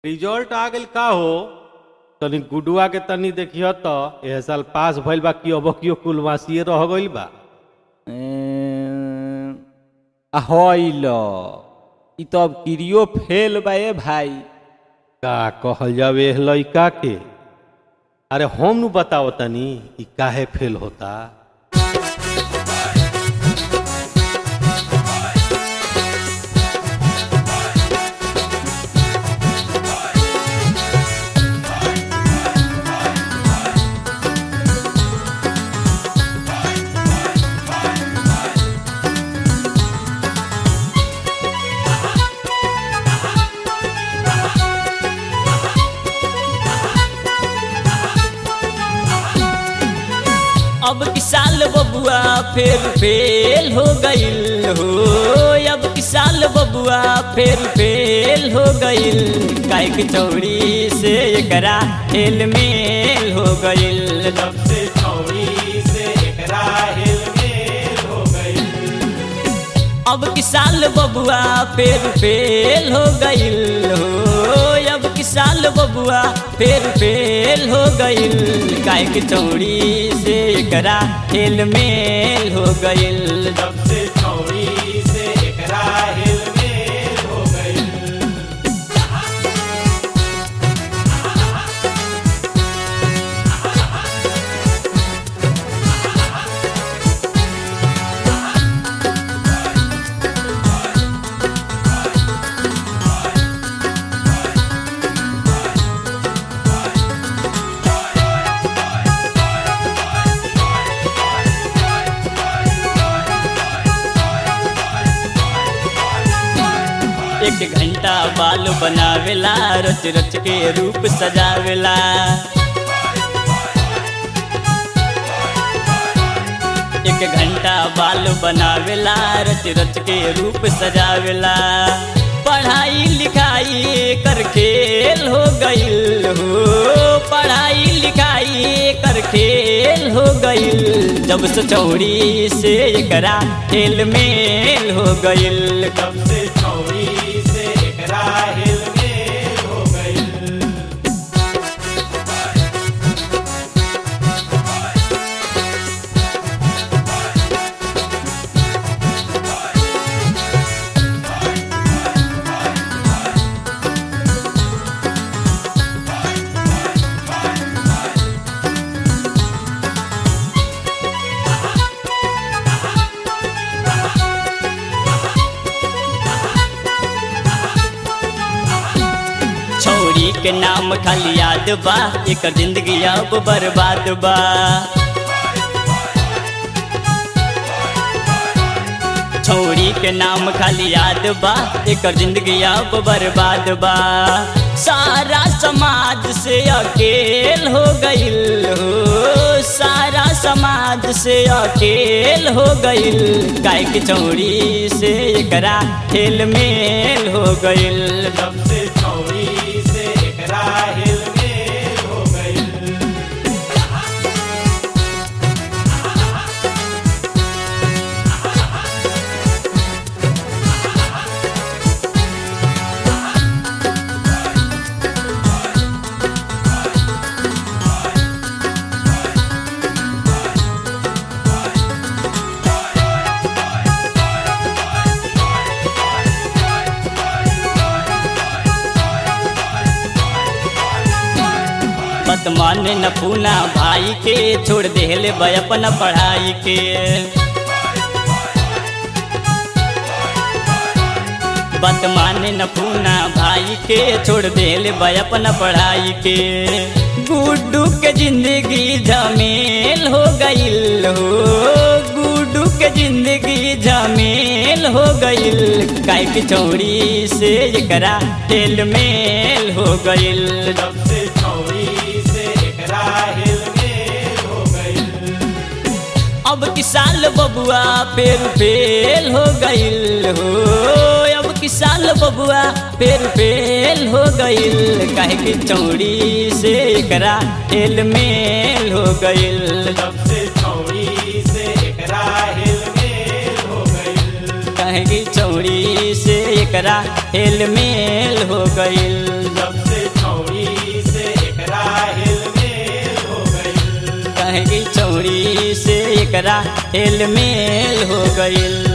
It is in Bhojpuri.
रिजल्ट आ गेल का हो तनी गुडुआ के तनी देखियो तो एह साल पास भइल बा कि अब कियो कुलवासिए रह गइल बा हईल ई तो अब किरियो फेल बा ए भाई का कहल जावे एह लइका के अरे हम नु बताओ तनी ई काहे फेल होता अब की साल बबुआ फिर फेल हो गईल हो अब की साल बबुआ फिर फेल हो गईल गाय की चौड़ी से एकरा हेल मेल हो गईल जब से चौड़ी से एकरा हेल मेल हो गइल अब की साल बबुआ फिर फेल हो गईल हो अब की साल बबुआ फिर फेल हो गईल गाय की चौड़ी से एकरा हेल मेल हो गईल जब से चौड़ी से एकरा हेल मेल हो गइल एक घंटा बाल बनावेला रच रच के रूप सजावेला एक घंटा बाल बनावेला रच रच के रूप सजावेला पढ़ाई लिखाई कर खेल हो गईल हो पढ़ाई लिखाई कर खेल हो गईल जब से चौड़ी से एकरा खेल मेल हो गईल जब से चौड़ी से एकरा हेल मेल हो गइल छौरी के नाम खाली याद बा एकर जिंदगी अब बर्बाद बा छौरी के नाम खाली याद बा एकर जिंदगी अब बर्बाद बा सारा समाज से अकेल हो गईल हो सारा समाज से अकेल हो गईल गाय की चौड़ी से एकरा खेल मेल हो गईल जब से चौड़ी से एकरा हेल मेल हो गइल मत माने न पूना भाई के छोड़ देले बे अपना पढ़ाई के बात माने न पूना भाई के छोड़ देले बे अपना पढ़ाई के गुड्डू के जिंदगी झमेल हो गईल हो गुड्डू के जिंदगी झमेल हो गईल गाय की चौड़ी से एकरा तेल मेल हो गईल जब से चौड़ी से एकरा हेल मेल हो गइल अब की साल बबुआ फिर फेल हो गईल हो अब की साल बबुआ फिर फेल हो गईल काहे की चौड़ी से एकरा हेल मेल हो गईल जब से चौड़ी से एकरा हेल मेल हो गइल काहे की चौड़ी से एकरा हेल मेल हो गईल जब से कहे कि चौड़ी से एकरा हेल मेल हो गईल